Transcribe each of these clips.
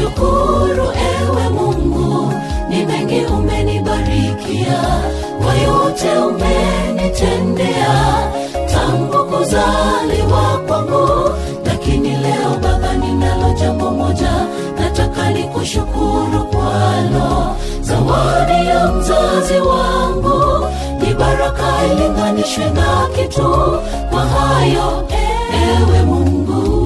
kushukuru ewe Mungu, ni mengi umenibarikia, kwa yote umenitendea tangu kuzaliwa kwangu. Lakini leo Baba, ninalo jambo moja nataka nikushukuru kwalo, zawadi ya mzazi wangu ni baraka ilinganishwe na kitu. Kwa hayo ewe Mungu,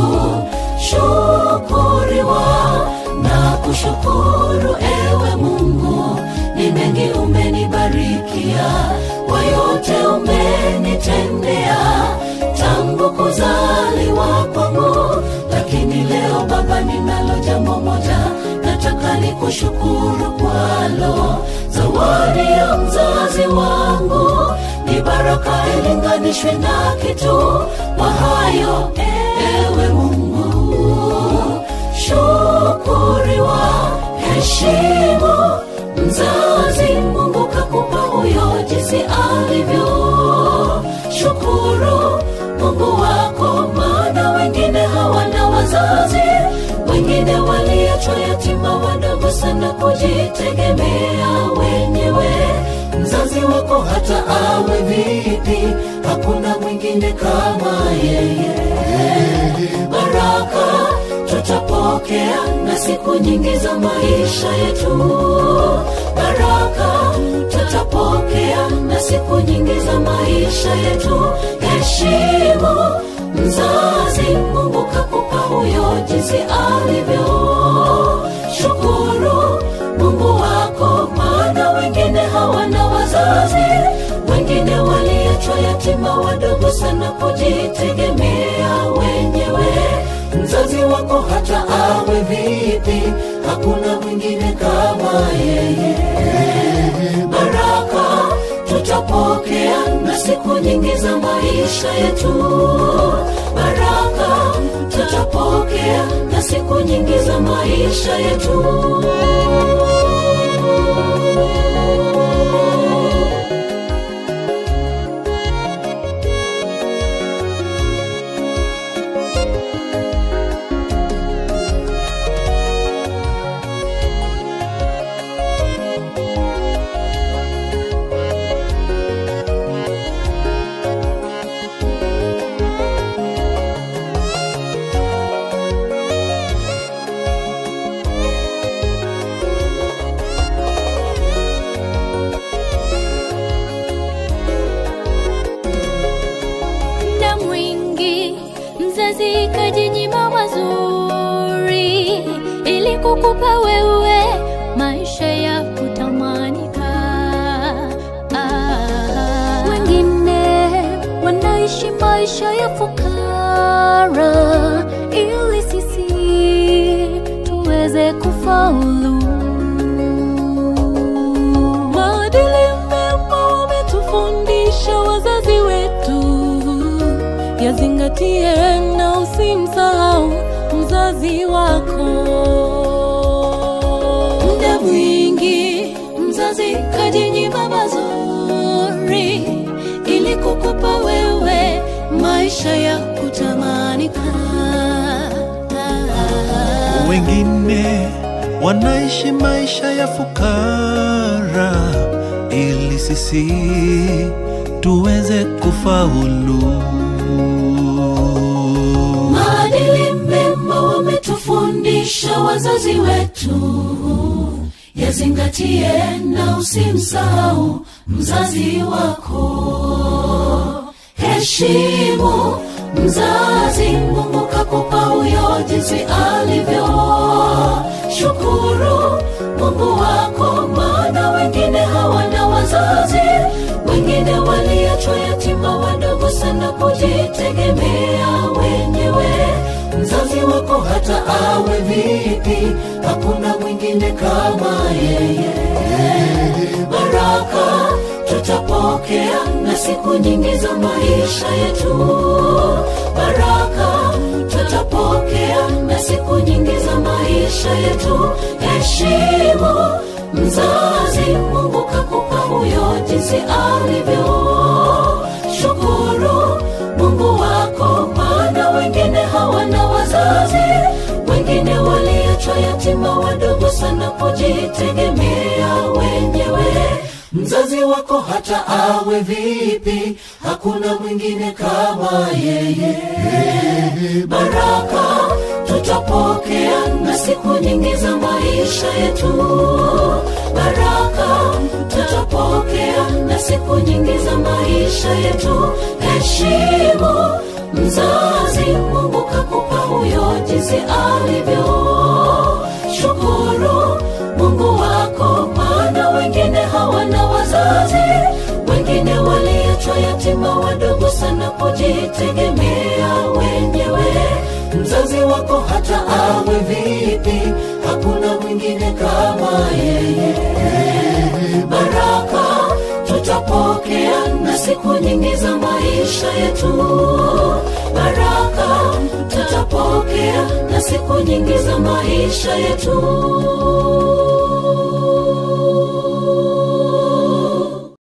shukuriwa na kushukuru ewe Mungu, ni mengi umenibarikia, kwa yote umenitendea tangu kuzaliwa kwangu. Lakini leo Baba, ninalo jambo moja nataka nikushukuru kwalo, zawadi ya mzazi wangu ni baraka ilinganishwe na kitu. Kwa hayo ewe Mungu, shukuriwa, heshimu mzazi Mungu kakupa huyo jinsi alivyo. Shukuru Mungu wako, maana wengine hawana wazazi, wengine waliachwa yatima wadogo sana kujitegemea wenyewe. Mzazi wako hata awe vipi, hakuna mwingine kama yeye. Baraka tutapokea na siku nyingi za maisha yetu. Baraka tutapokea na siku nyingi za maisha yetu. Heshimu mzazi, Mungu kakupa huyo jinsi alivyo. Shukuru Mungu wako, maana wengine hawana wazazi, wengine waliachwa yatima wadogo sana kujitegemea wenyewe. Mzazi wako hata awe vipi, hakuna mwingine kama yeye. Baraka tutapokea na siku nyingi za maisha yetu. Baraka tutapokea na siku nyingi za maisha yetu. muda mwingi mzazi kajinyima mazuri ili kukupa wewe maisha ya kutamanika. Ah, wengine wanaishi maisha ya fukara ili sisi tuweze kufaulu. Maadili mema wametufundisha wazazi wetu, yazingatie na usimsahau mzazi wako. Muda mwingi mzazi kajinyima mazuri ili kukupa wewe maisha ya kutamanika. wengine wanaishi maisha ya fukara ili sisi tuweze kufaulu. Maadili mema wametufundisha wazazi wetu, yazingatie na usimsahau mzazi wako. Heshimu mzazi, Mungu kakupa huyo jinsi alivyo. Shukuru Mungu wako, maana wengine hawana wazazi, wengine waliachwa yatima wadogo sana kujitegemea wenyewe. Mzazi wako hata awe vipi, hakuna mwingine kama yeye. Baraka tutapokea na siku nyingi za maisha yetu. Baraka tutapokea na siku nyingi za maisha yetu. Heshimu mzazi, Mungu kakupa huyo jinsi alivyo. Shukuru Mungu wako, maana wengine hawana wazazi, wengine waliachwa kujitegemea wenyewe mzazi wako hata awe vipi hakuna mwingine kama yeye baraka tutapokea na siku nyingi za maisha yetu baraka tutapokea na siku nyingi za maisha yetu heshimu mzazi mungu kakupa huyo jinsi alivyo shukuru mungu wako maana wengine hawana wazazi wengine waliachwa yatima wadogo sana kujitegemea wenyewe mzazi wako hata awe vipi hakuna mwingine kama yeye baraka tutapokea na siku nyingi za maisha yetu baraka tutapokea na siku nyingi za maisha yetu